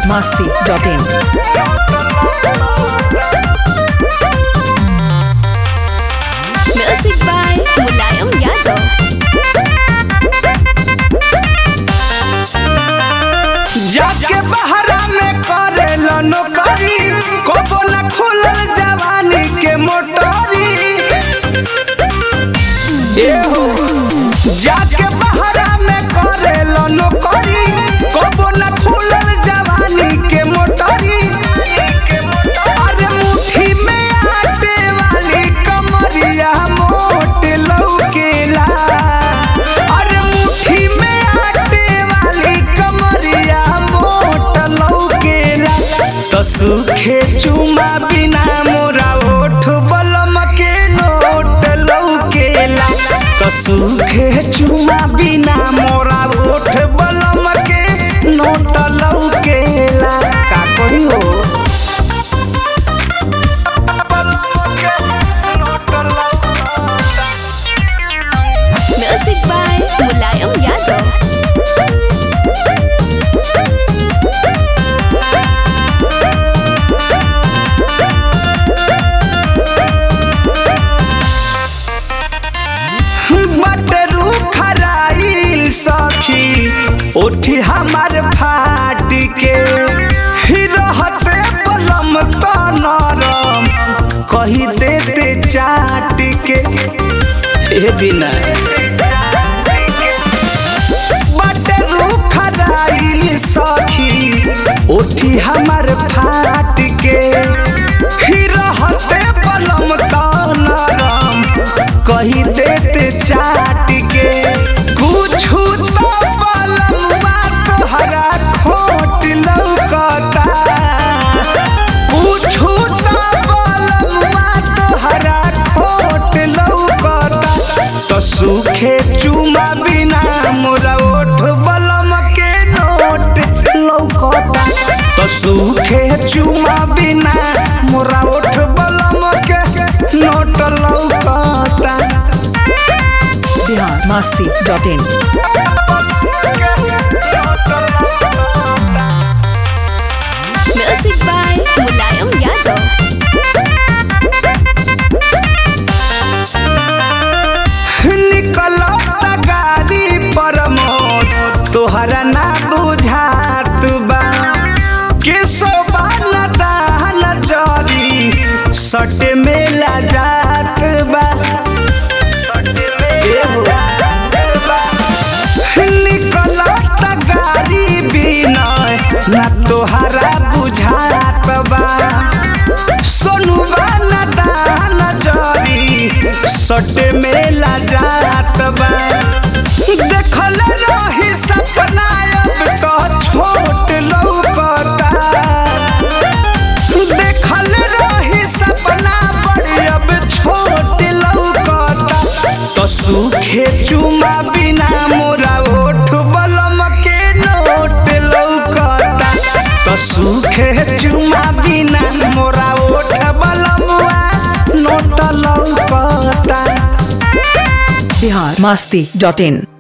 biharmasti.in Music by Mulayam Yadav. जाके बहरा में करेला नौकरी कबो न खुलल जवानी के मोटरी ए हो जाके बहरा में करेला नौकरी कबो न खुलल जवानी के मोटरी अरे मुट्ठी में आटे वाली कमरिया मोट लौकेला अरे मुट्ठी में आटे वाली कमरिया मोट लौकेला तो सुखे चुमा बिना मोरा ओठ बलम के नोट लौकेला तो सुखे चुमा बिना मोरा ओठ बलम के नोट लौकेला का कही हो Music by Mulayam Yadav. बटरू खराइल सखी उठी हमार फाट के ही रहते बलम तो नरम कही देते चाट के ए बिना बटरू खराइल सखी उठी हमार फाट के ही रहते बलम तो नरम कही देते चाट के कुछ तो बलमुआ तोहरा खोट लौकता कुछ तो बलमुआ तोहरा खोट लौकता तो सूखे चुमा बिना मोरा ओठ बलम के नोट लौकता तो सूखे चुमा बिना मोरा ओठ बलम के नोट लौकता biharmasti.in Music by Mulayam Yadav. निकलता गाड़ी पर मौत तोहरा ना बुझात बा के सोबान दान जरी सट मेला जात बा निकलता गाड़ी बिनय ना तोहरा बुझात बा सोनू बाना दान जरी सट मेला जात बा देखल रही सपना अब तो छोट लौकता देखल रही सपना बड़ी अब छोट लौकता तो सूखे चुमा बिना मोरा ओठ बलम के नोट लौकता तो सूखे चुमा बिना मोरा ओठ बलमुआ नोट लौकता biharmasti.in